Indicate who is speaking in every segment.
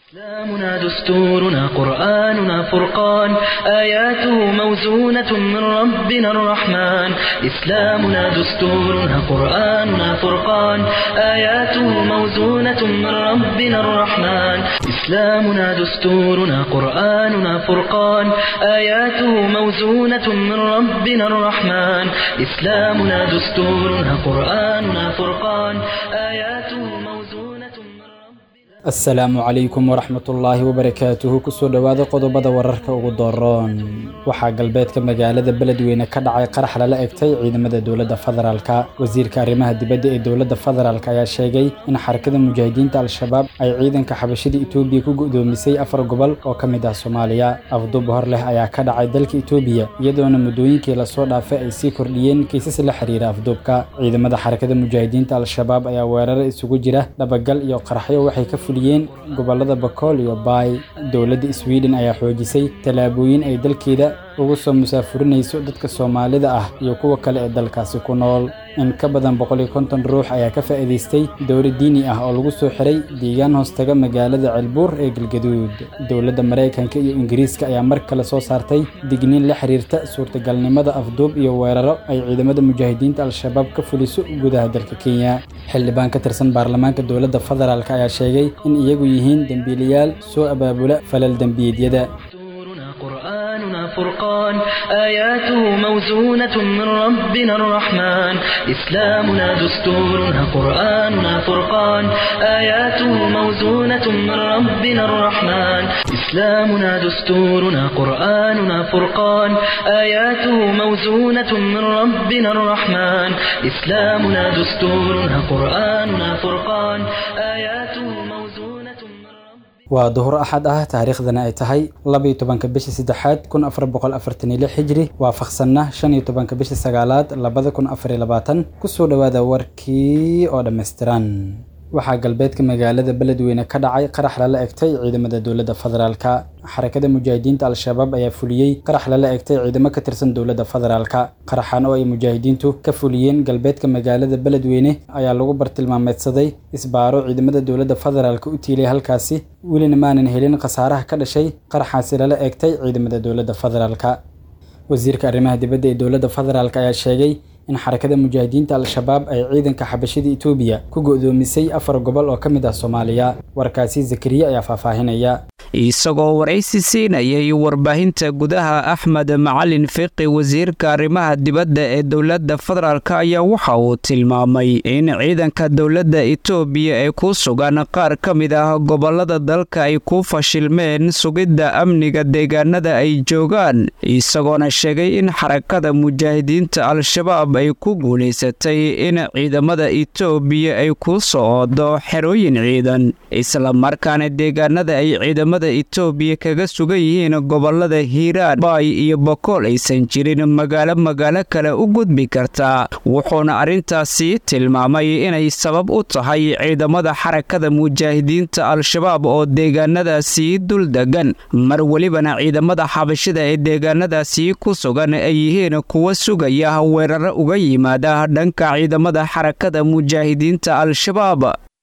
Speaker 1: إسلامنا دستورنا قرآننا فرقان آياته موزونة من ربنا الرحمن إسلامنا دستورنا قرآننا فرقان آياته موزونة من ربنا الرحمن إسلامنا دستورنا قرآننا فرقان آياته موزونة من ربنا الرحمن إسلامنا دستورنا قرآننا فرقان آياته موزونة من ربنا
Speaker 2: asalaamu calaykum waraxmatullaahi wabarakaatuhu kusoo dhowaada qodobada wararka ugu dooroon waxaa galbeedka magaalada beledweyne ka dhacay qarax lala egtay ciidamada dowladda federaalka wasiirka arrimaha dibadda ee dowladda federaalk ayaa sheegay in xarakada mujaahidiinta al-shabaab ay ciidanka xabashida itoobiya ku go'doomisay afar gobol oo ka mid ah soomaaliya afduub hor leh ayaa ka dhacay dalka itoobiya iyadoona muddooyinkii lasoo dhaafay ay sii kordhiyeen kiisas la xiriira afduubka ciidamada xarakada mujaahidiinta al-shabaab ayaa weeraro isugu jira dhabagal iyo qaraxyo waxay ka fuliyeen gobolada bakool iyo baay dowladda sweden ayaa xoojisay tallaabooyin ay dalkeeda ugu soo musaafurinayso dadka soomaalida ah iyo kuwa kale ee dalkaasi ku nool in ka badan boqol iyo konton ruux ayaa ka faa'iidaystay dowlad diini ah oo lagu soo xiray deegaan hoostaga magaalada ceelbuur ee galgaduud dowladda maraykanka iyo ingiriiska ayaa mar kale soo saartay digniin la xiriirta suurtagalnimada afduub iyo weeraro ay ciidamada mujaahidiinta al-shabaab ka fuliso gudaha dalka kenya xildhibaan ka tirsan baarlamaanka dowladda federaalk ayaa sheegay in iyagu yihiin dembiilayaal soo abaabula falal dembiyeedyada
Speaker 1: دستورنا قرآننا فرقان آياته موزونة من ربنا الرحمن إسلامنا دستورنا قرآننا فرقان آياته موزونة من ربنا الرحمن إسلامنا دستورنا قرآننا فرقان آياته موزونة من ربنا الرحمن إسلامنا دستورنا قرآننا فرقان آياته موزونة من ربنا
Speaker 2: waa duhur axad ah taariikhdana ay tahay labaiyo tobanka bisha saddexaad kun afar boqol afartan iyo lix xijri waafaqsanna shan iyo tobanka bisha sagaalaad labada kun afar iyo labaatan kusoo dhowaada warkii oo dhammaystiran waxaa galbeedka magaalada beledweyne ka dhacay qarax lala egtay ciidamada dowladda federaalka xarakada mujaahidiinta al-shabaab ayaa fuliyey qarax lala egtay ciidamo ka tirsan dowladda federaalka qaraxan oo ay mujaahidiintu ka fuliyeen galbeedka magaalada beledweyne ayaa lagu bartilmaameedsaday isbaaro ciidamada dowladda federaalka u tiilay halkaasi welina maanan helin khasaaraha ka dhashay qaraxaasi lala egtay ciidamada dowladda federaalka wasiirka arrimaha dibadda ee dowladda federaalk ayaa sheegay in xarakada mujaahidiinta al-shabaab ay ciidanka xabashida itoobiya ku go'doomisay afar gobol oo ka mid ah soomaaliya warkaasi zakariya ayaa faahfaahinaya
Speaker 3: isagoo waraysi siinayay warbaahinta gudaha axmed macalin fiqi wasiirka arrimaha dibadda ee dowladda federaalk ayaa waxa uu tilmaamay in ciidanka dowladda itoobiya ee ku sugan qaar ka mid ah gobolada dalka ay ku fashilmeen sugidda amniga deegaanada ay joogaan isagoona sheegay in xarakada mujaahidiinta al-shabaab ay ku guulaysatay in ciidamada itoobiya ay ku soo oodo xerooyin ciidan islamarkaana deegaanada ay ciidamada itoobiya kaga sugan yihiin gobolada hiiraan baay iyo bokool aysan jirin magaalo magaalo kale u gudbi kartaa wuxuuna arrintaasi tilmaamay inay sabab u tahay ciidamada xarakada mujaahidiinta al-shabaab oo deegaanadaasi dul degan mar welibana ciidamada xabashida ee deegaanadaasi ku sugan ay yihiin kuwa sugaya weeraro uga yimaada dhanka ciidamada xarakada mujaahidiinta al-shabaab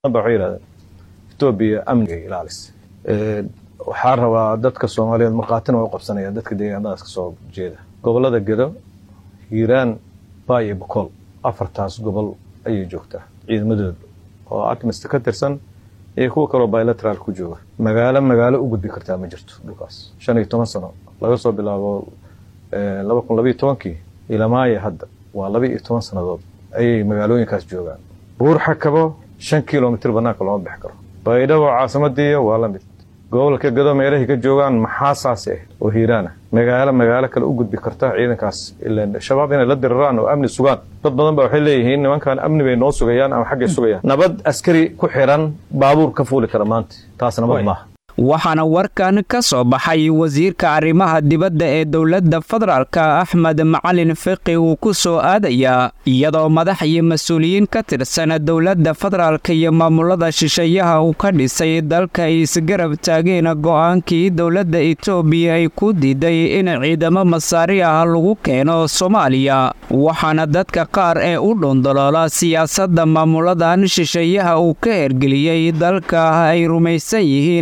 Speaker 4: etoobiya amniga ilaalis waxaa rabaa dadka soomaaliyeed markhaatina way u qabsanayaan dadka deegaanadaas ka soo jeeda gobolada gedo hiiraan baay iyo bokool afartaas gobol ayay joogtaa ciidamadooda oo akmista ka tirsan iyo kuwa kaloo bilateraal ku jooga magaalo magaalo u gudbi kartaa ma jirto dhulkaas shan iyo toban sano laga soo bilaabo laba kun labayo tobankii ilamaaya hadda waa laba iyo toban sannadood ayay magaalooyinkaas joogaan buur xakabo shan kilomitr banaanka looma bixi karo baydhabo caasimadiiya waa la mid gobolka gado meelahay ka joogaan maxaa saasi ah oo hiiraana magaalo magaalo kale u gudbi karta ciidankaas ilan shabaab inay la diriraan oo amni sugaan dad badan ba waxay leeyihiin nimankan amni bay noo sugayaan ama xaggay sugayaan nabad askari ku xiran baabuur ka fuuli kara maanta taas nabad maaha
Speaker 3: waxaana warkan ka soo baxay wasiirka arrimaha dibadda ee dowladda federaalka axmed macalin fiqi uu ku soo aadayaa iyadoo madax iyo mas-uuliyiin ka tirsan dowladda federaalka iyo maamulada shisheeyaha uu ka dhisay dalka ay isgarab taageen go'aankii dowladda etoobiya ay ku diiday in ciidamo masaari ah lagu keeno soomaaliya waxaana dadka qaar ee u dhundoloola siyaasadda maamuladan shisheeyaha uu ka hergeliyey dalka ay rumaysan yihiin inay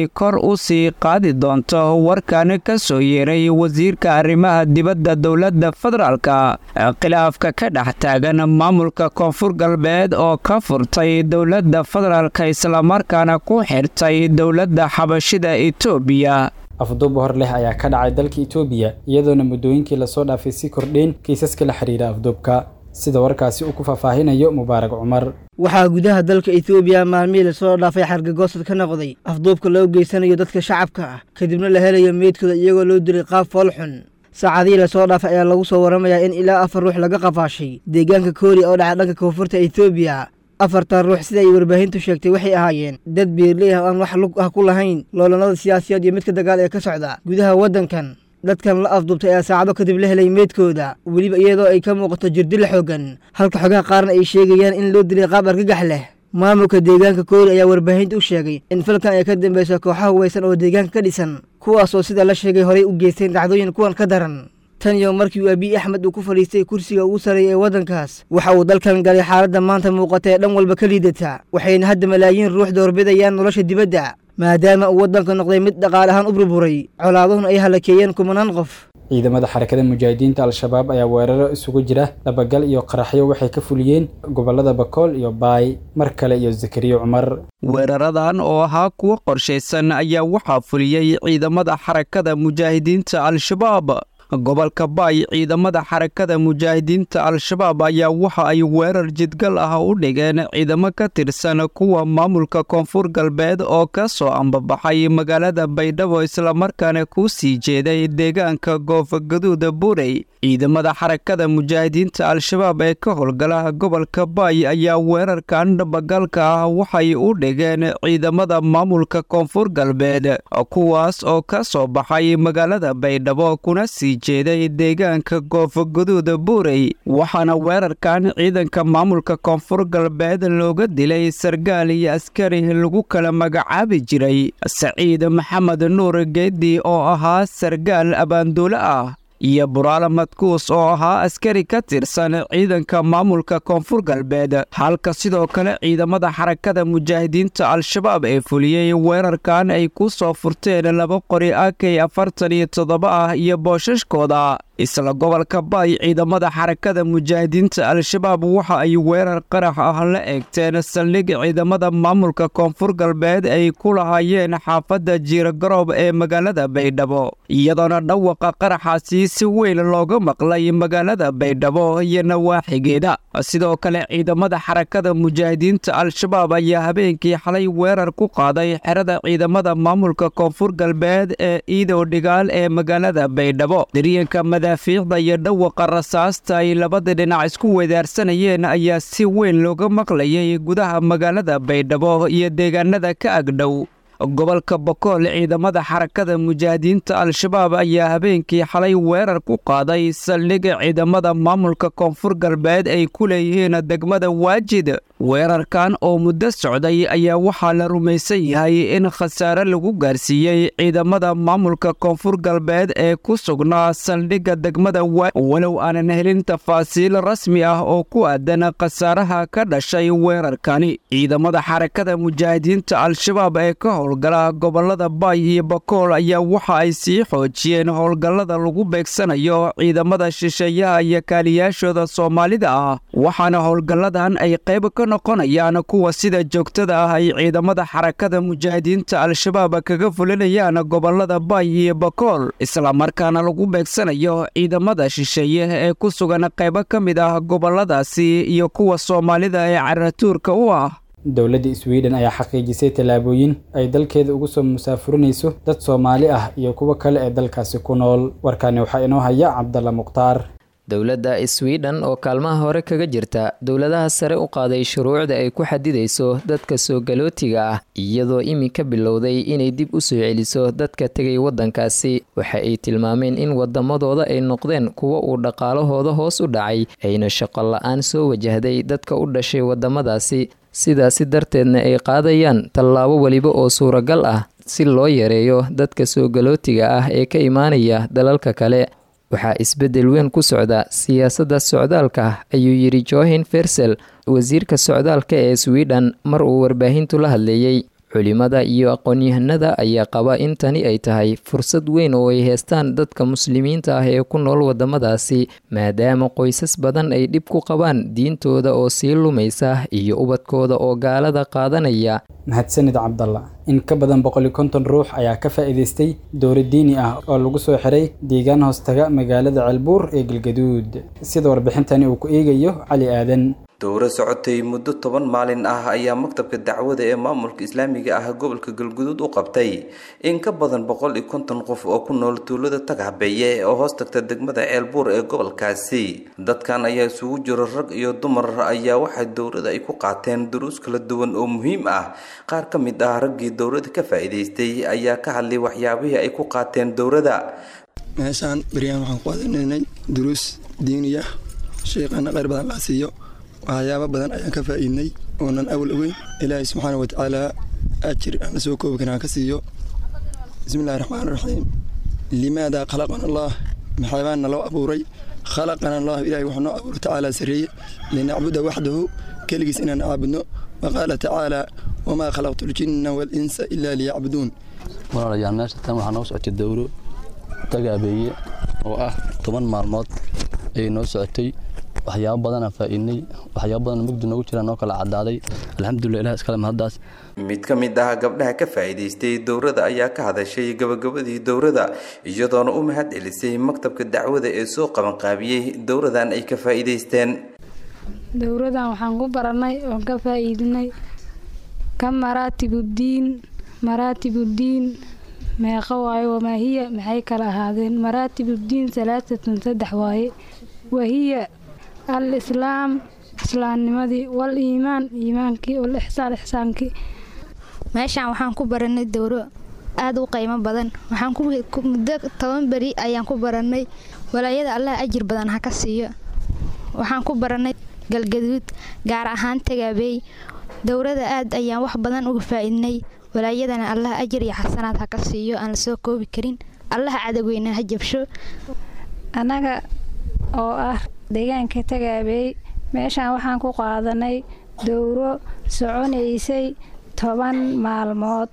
Speaker 3: ay kor u sii qaadi doonto warkan ka soo yeeray wasiirka arrimaha dibadda dowladda federaalka khilaafka ka dhex taagan maamulka koonfur galbeed oo ka furtay dowladda federaalka islamarkaana ku xirtay dowladda xabashida etoobiya
Speaker 2: afduub hor leh ayaa ka dhacay dalka itoobiya iyadoona muddooyinkii lasoo dhaafay si kordheen kiisaska la xidhiira afduubka sida warkaasi uu ku faahfaahinayo mubaarak cumar
Speaker 5: waxaa gudaha dalka etoobiya maalmihii lasoo dhaafay xargagoosad ka noqday afduubka loo geysanayo dadka shacabka ah kadibna la helayo meydkooda iyagoo loo dilay qaab foolxun saacadihii lasoo dhaafay ayaa lagu soo waramayaa in ilaa afar ruux laga qafaashay deegaanka kooriya oo dhaca dhanka koonfurta etoobiya afartan ruux sida ay warbaahintu sheegtay waxay ahaayeen dad beerley ah oo aan wax lug ah ku lahayn loolanada siyaasiyaed iyo midka dagaal ee ka socda gudaha waddankan dadkan la afduubtay ayaa saacado kadib la helay meydkooda weliba iyadoo ay ka muuqato jirdila xoogan halka xogaha qaarna ay sheegayaan in loo dilay qaab argagax leh maamulka deegaanka koori ayaa warbaahinta u sheegay in falkan ay ka dambeyso kooxaha huwaysan oo deegaanka ka dhisan kuwaas oo sida la sheegay horay u geysteen dhacdooyin kuwan ka daran tan iyo markii uu abiy axmed uu ku fadhiistay kursiga ugu sarreeya ee waddankaas waxa uu dalkan galay xaaladda maanta muuqata ee dhan walba ka liidata waxayna hadda malaayiin ruux doorbidayaan nolosha dibadda maadaama uu waddanka noqday mid dhaqaale ahaan u burburay colaaduhuna ay halakeeyeen kumanaan qof
Speaker 2: ciidamada xarakada mujaahidiinta al-shabaab ayaa weeraro isugu jira dhabagal iyo qaraxyo waxay ka fuliyeen gobollada bakool iyo baay mar kale iyo zakariya cumar
Speaker 3: weeraradan oo ahaa kuwo qorshaysan ayaa waxaa fuliyey ciidamada xarakada mujaahidiinta al-shabaab gobolka baay ciidamada xarakada mujaahidiinta al-shabaab ayaa waxa ay weerar jidgal ah u dhigeen ciidamo ka tirsan kuwa maamulka koonfur galbeed oo ka soo ambabaxay magaalada baydhabo islamarkaana ku sii jeeday deegaanka goofogaduuda buurey ciidamada xarakada mujaahidiinta al-shabaab ee ka howlgala gobolka baay ayaa weerarkan dhabagalka ah waxay u dhigeen ciidamada maamulka koonfur galbeed kuwaas oo ka soo baxay magaalada baydhabo kuna sii jeeday deegaanka goofogaduuda buurey waxaana weerarkan ciidanka maamulka koonfur galbeed looga dilay sargaal iyo askari lagu kala magacaabi jiray saciid maxamed nuur geedi oo ahaa sargaal abaanduule ah iyo buraale madkuus oo ahaa askari ka tirsan ciidanka maamulka koonfur galbeed halka sidoo kale ciidamada xarakada mujaahidiinta al-shabaab ee fuliyey weerarkan ay ku soo furteen laba qori akay afartan iyo toddoba ah iyo boosashkooda isla gobolka baay ciidamada xarakada mujaahidiinta al-shabaab waxa ay weerar qarax ah la eegteen saldhig ciidamada maamulka koonfur galbeed ay ku lahaayeen xaafadda jiirgaroob ee magaalada baydhabo iyadoona dhawaqa qaraxaasi si weyn looga maqlay magaalada baydhabo iyo nawaaxigeeda sidoo kale ciidamada xarakada mujaahidiinta al-shabaab ayaa habeenkii xalay weerar ku qaaday xerada ciidamada maamulka koonfur galbeed ee iidow dhigaal ee magaalada baydhabo madaafiicda iyo dhawaqa rasaasta ay labada dhinac isku wedaarsanayeen ayaa si weyn looga maqlayay gudaha magaalada baydhabo iyo deegaanada ka agdhow gobolka bokool ciidamada xarakada mujaahidiinta al-shabaab ayaa habeenkii xalay weerar ku qaaday saldhiga ciidamada maamulka koonfur galbeed ay ku leeyihiin degmada waajid weerarkan oo muddo socday ayaa waxaa la rumaysan yahay in khasaare lagu gaarsiiyey ciidamada maamulka koonfur galbeed ee ku sugnaa saldhigga degmada waa walow aanan helin tafaasiil rasmi ah oo ku aadan khasaaraha ka dhashay weerarkani ciidamada xarakada mujaahidiinta al-shabaab ee ka howlgala gobolada baay iyo bakool ayaa waxa ay sii xoojiyeen howlgallada lagu beegsanayo ciidamada shisheeyaha iyo kaaliyaashooda soomaalida ah waxaana howlgalladan ay qayb ka noqonayaan kuwa sida joogtada ah ay ciidamada xarakada mujaahidiinta al-shabaab kaga fulinayaan gobolada baay iyo bakool islamarkaana lagu beegsanayo ciidamada shisheeye ee ku sugan qaybo ka mid ah goboladaasi iyo kuwa soomaalida ee caratuurka u ah
Speaker 2: dowladda sweden ayaa xaqiijisay tallaabooyin ay dalkeeda ugu soo musaafurinayso dad soomaali ah iyo kuwo kale ee dalkaasi ku nool warkaani waxaa inoo haya cabdalla mukhtaar
Speaker 6: dowladda sweden oo kaalmaha hore kaga jirta dowladaha sare u qaaday shuruucda ay ku xadidayso dadka soo galootiga ah iyadoo iminka bilowday inay dib u soo celiso dadka tegay waddankaasi waxa ay tilmaameen in wadamadooda ay noqdeen kuwo uu dhaqaalahooda hoos u dhacay ayna shaqo la-aan soo wajahday dadka u dhashay wadamadaasi sidaasi darteedna ay qaadayaan tallaabo weliba oo suuragal ah si loo yareeyo dadka soo galootiga ah ee ka imaanaya dalalka kale waxaa isbeddel weyn ku socda siyaasadda socdaalka ayuu yidhi johin fersel wasiirka socdaalka ee sweden mar uu warbaahintu la hadleeyey culimada iyo aqoon-yahanada ayaa qaba in tani ay tahay fursad weyn oo ay heestaan dadka muslimiinta ah ee ku nool wadamadaasi maadaama qoysas badan ay dhib ku qabaan diintooda oo sii lumaysa iyo ubadkooda oo gaalada qaadanaya
Speaker 2: mahadsanid cabdalla in ka badan boqol iyo konton ruux ayaa ka faa'iidaystay dowra diini ah oo lagu soo xiray deegaan hoostaga magaalada ceelbuur ee galgaduud sida warbixintani uu ku eegayo cali aadan
Speaker 7: dowro socotay muddo toban maalin ah ayaa maktabka dacwada ee maamulka islaamiga ah gobolka galguduud u qabtay in ka badan boqol iyo konton qof oo ku nool tuulada tagaxbeeye oo hoos tagta degmada ceelbuur ee gobolkaasi dadkan ayaa isugu jiro rag iyo dumar ayaa waxay dowrada ay ku qaateen duruus kala duwan oo muhiim ah qaar ka mid ah raggii dowrada ka faa'iidaystay ayaa ka hadlay waxyaabihii ay ku qaateen dowrada
Speaker 8: meeshaan beryahan waxaan ku aadanaynay duruus diiniya sheeqana kheyr badan laa siiyo waxyaabo badan ayaan ka faa'iidnay oonan awal ogeyn ilaahay subxaana watacaala ajir aan la soo koobi karin aan ka siiyo bismillahi raxmaan raxiim limaada khalaqana allah maxaabaan naloo abuuray khalaqana allah ilahay wuxuu noo abuuray tacaala sarreeye linacbuda waxdahu keligiis inaan caabudno wa qaala tacaala wamaa khalaqtu ljinna waalinsa ilaa liyacbuduun
Speaker 9: walaalayaal meesha tan waxaa noo socotay dowro tagaabeeye oo ah toban maalmood ayay noo socotay waxyaabo badanaa faa'iidnay waxyaabo badan mugdi noogu jiraan noo kala caddaaday alxamdulilah ilah iskale mahaddaas
Speaker 7: mid ka mid ah gabdhaha ka faa'iidaystay dowrada ayaa ka hadashay gabagabadii dowrada iyadoona u mahad celisay maktabka dacwada ee soo qabanqaabiyey dowradan ay ka faa'iidaysteen
Speaker 10: dowradan waxaan ku baranay oon ka faa'iidinay ka maraatibuddiin maraatibuddiin meeqa waaye wamaa hiya maxay kala ahaadeen maraatibuddiin salaatatun saddex waaye wahiya al islaam islaamnimadii wal iimaan iimaankii wal ixsaan ixsaankii
Speaker 11: meeshaan waxaan ku baranay dowro aada u qiimo badan waxaan muddo toban beri ayaan ku baranay walaayada allah ajir badan ha ka siiyo waxaan ku baranay galgaduud gaar ahaan tagaabey dowrada aad ayaan wax badan uga faa'iidnay walaayadana allah ajir iyo xasanaad ha ka siiyo aan la soo koobi karin allaha cadaweyna ha jabsho
Speaker 10: annaga oo ah deegaanka tagaabey meeshaan waxaan ku qaadanay dowro soconaysay toban maalmood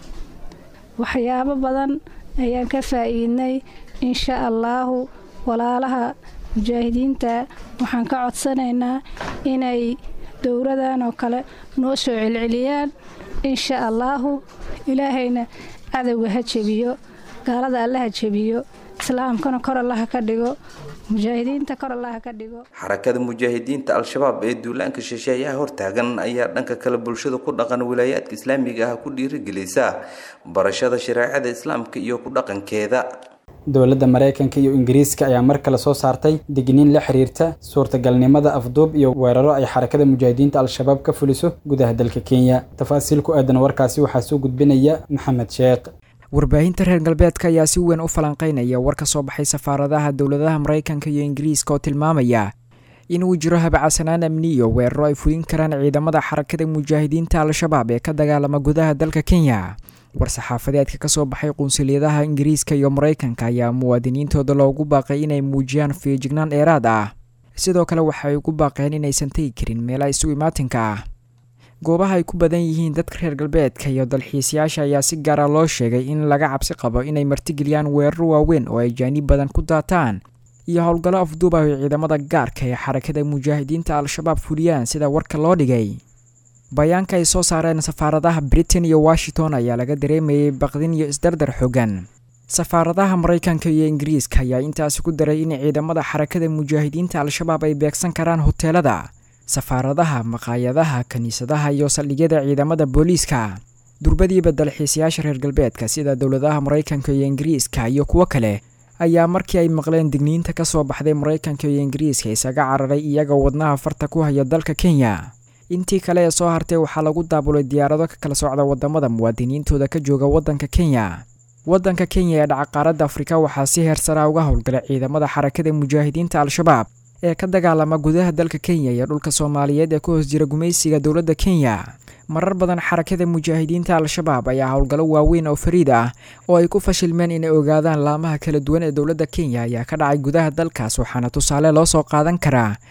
Speaker 10: waxyaabo badan ayaan ka faa'iidnay insha allaahu walaalaha mujaahidiinta waxaan ka codsanaynaa inay dowradan oo kale noo soo celceliyaan insha allaahu ilaahayna cadowga ha jebiyo gaalada alla ha jebiyo islaamkana kor allaha ka dhigo mujaahidiinta kor allaha ka dhigo
Speaker 7: xarakada mujaahidiinta al-shabaab ee duulaanka shisheeyaha hortaagan ayaa dhanka kale bulshada ku dhaqan wilaayaadka islaamiga ah ku dhiirigelisa barashada shareecada islaamka iyo ku dhaqankeeda
Speaker 2: dowladda maraykanka iyo ingiriiska ayaa mar kale soo saartay digniin la xiriirta suurtagalnimada afduub iyo weeraro ay xarakada mujaahidiinta al-shabaab ka fuliso gudaha dalka kenya tafaasiil ku aadan warkaasi waxaa soo gudbinaya maxamed sheekh
Speaker 12: warbaahinta reer galbeedka ayaa si weyn u falanqeynaya war ka soo baxay safaaradaha dowladaha maraykanka iyo ingiriiska oo tilmaamaya inuu jiro habacsanaan amniyo weeraro ay fulin karaan ciidamada xarakada mujaahidiinta al-shabaab ee ka dagaalama gudaha dalka kenya war-saxaafadeedka ka soo baxay qunsuliyadaha ingiriiska iyo maraykanka ayaa muwaadiniintooda loogu baaqay inay muujiyaan feejignaan dheeraad ah sidoo kale waxay ugu baaqeen inaysan tegi karin meelaha isu imaatinka ah goobaha ay ku badan yihiin dadka reer galbeedka iyo dalxiisayaasha ayaa si gaara loo sheegay in laga cabsi qabo inay martigeliyaan weeraro waaweyn oo ay jaaniib badan ku daataan iyo howlgallo afduub ah oo ciidamada gaarka ee xarakada mujaahidiinta al-shabaab fuliyaan sida warka loo dhigay bayaanka ay soo saareen safaaradaha britain iyo washington ayaa laga dareemayay baqdin iyo isdardar xogan safaaradaha maraykanka iyo ingiriiska ayaa intaasi ku daray in ciidamada xarakada mujaahidiinta al-shabaab ay beegsan karaan hoteelada safaaradaha maqaayadaha kiniisadaha iyo saldhigyada ciidamada booliiska durbadiiba dalxiisayaasha reer galbeedka sida dowladaha maraykanka iyo ingiriiska iyo kuwo kale ayaa markii ay maqleen digniinta ka soo baxday maraykanka iyo ingiriiska isaga cararay iyaga wadnaha farta ku haya dalka kenya intii kale ee soo hartay waxaa lagu daabulay diyaarado ka kala socda wadamada muwaadiniintooda ka jooga wadanka kenya wadanka kenya ee dhacaqaaradda afrika waxaa si heersaraa uga howlgalay ciidamada xarakada mujaahidiinta al-shabaab ee ka dagaalama gudaha dalka kenya iyo dhulka soomaaliyeed ee ku hoos jira gumaysiga dowladda kenya marar badan xarakada mujaahidiinta al-shabaab ayaa howlgallo waaweyn oo fariid ah oo ay ku fashilmeen inay ogaadaan laamaha kala duwan ee dowladda kenya ayaa ka dhacay gudaha dalkaas waxaana tusaale loo soo qaadan karaa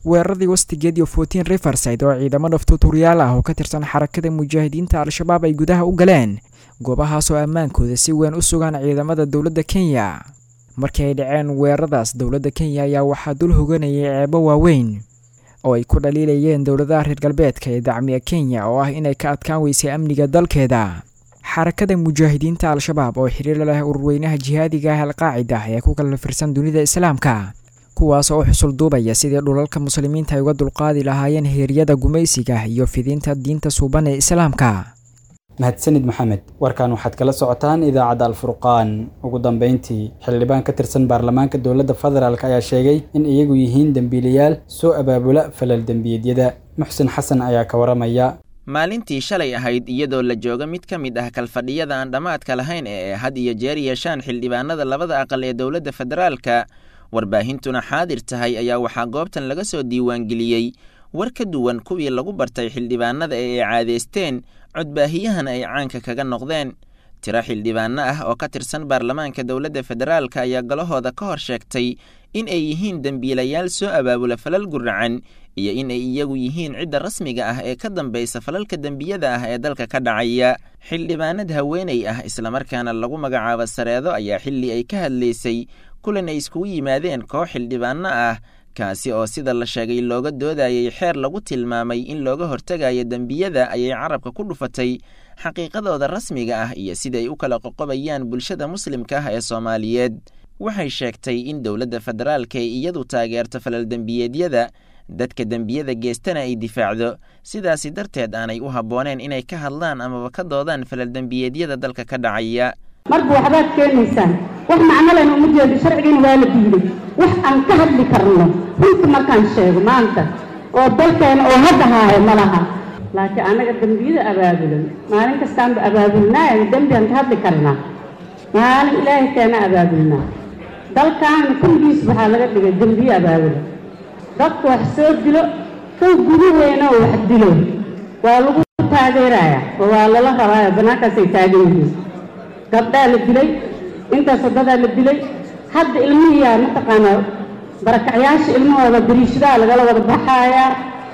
Speaker 12: weeraradii wastigeed iyo fourteen riverside oo ciidamo dhaftuuturyaal ah oo ka tirsan xarakada mujaahidiinta al-shabaab ay gudaha u galeen goobahaas oo ammaankooda si weyn u sugaan ciidamada dowladda kenya markii ay dhaceen weeraradaas dowladda kenya ayaa waxaa dul hoganayay ceebo waaweyn oo ay ku dhaliilayeen dowladaha reer galbeedka ee dacmiya kenya oo ah inay ka adkaan weysay amniga dalkeeda xarakada mujaahidiinta al-shabaab oo xiriir leh ururweynaha jihaadiga ah alqaacida ee ku kala firsan dunida islaamka kuwaas oo xusul duubaya sidii dhulalka muslimiinta ay uga dulqaadi lahaayeen heeryada gumaysiga iyo fidinta diinta suuban ee islaamka
Speaker 2: mahadsanid maxamed warkan waxaad kala socotaan idaacadda alfurqaan ugu dambeyntii xildhibaan ka tirsan baarlamaanka dowladda federaalk ayaa sheegay in iyagu yihiin dembiilayaal soo abaabula falal dembiyeedyada muxsin xasan ayaa ka waramaya
Speaker 13: maalintii shalay ahayd iyadoo la jooga mid ka mid ah kalfadhiyada aan dhammaadka lahayn ee had iyo jeer yeeshaan xildhibaanada labada aqal ee dowladda federaalka warbaahintuna xaadir tahay ayaa waxaa goobtan laga soo diiwaangeliyey war ka duwan kuwii lagu bartay xildhibaanada ee ay caadeysteen codbaahiyahana ay caanka kaga noqdeen tiro xildhibaano ah oo ka tirsan baarlamaanka dowladda federaalka ayaa galahooda ka hor sheegtay in ay yihiin dembiilayaal soo abaabula falal guracan iyo in ay iyagu yihiin cidda rasmiga ah ee ka dambaysa falalka dembiyada ah ee dalka ka dhacaya xildhibaanad haweeney ah islamarkaana lagu magacaabo sareedo ayaa xilli ay ka hadlaysay kulan ay iskugu yimaadeen koox xildhibaano ah kaasi oo sida la sheegay looga doodayay xeer lagu tilmaamay in looga hortegayo dembiyada ayay carabka ku dhufatay xaqiiqadooda rasmiga ah iyo siday u kala qoqobayaan bulshada muslimka ah ee soomaaliyeed waxay sheegtay in dowladda federaalka ay iyadu taageerto falal dembiyeedyada dadka dembiyada geestana ay difaacdo sidaasi darteed aanay u habbooneen inay ka hadlaan amaba ka doodaan falal dembiyeedyada dalka ka dhacaya
Speaker 14: marba waxbaad keenaysaan wax macno lena uma jeedo sharcigiina waa la diiday wax aan ka hadli karno runta markaan sheego maanta oo dalkeena oo hadda haahe ma laha laakiin annaga dembiyada abaabulan maalin kastaanba abaabulnaayo dembiaan ka hadli karnaa maalin ilaahay keena abaabulnaa dalkaana kulligiis waxaa laga dhigay dembiye abaabulan dadku wax soo dilo kow gudaheena oo wax dilo waa lagu taageerayaa oo waa lala rabaayo bannaankaasay taagan yihiin gabdhaa la dilay intaas wadadaa la dilay hadda ilmihiyaa mataqaanaa barakacyaasha ilmahooda dariishadaha lagala wada baxaayaa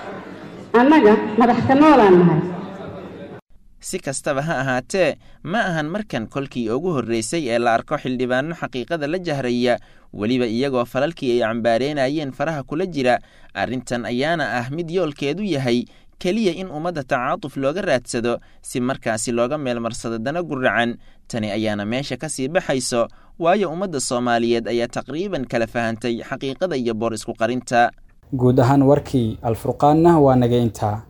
Speaker 14: annaga madaxka noolaan nahay
Speaker 13: si kastaba ha ahaatee ma ahan markan kolkii ugu horreysay ee la arko xildhibaano xaqiiqada la jahraya weliba iyagoo falalkii ay cambaareenayeen faraha kula jira arrintan ayaana ah mid yoolkeedu yahay keliya in ummadda tacaatuf looga raadsado si markaasi looga meelmarsado dana guracan tani ayaana meesha ka sii baxayso waayo ummadda soomaaliyeed ayaa taqriiban kala fahantay xaqiiqada iyo boor isku qarinta
Speaker 2: guud ahaan warkii alfurqaanna waa naga intaa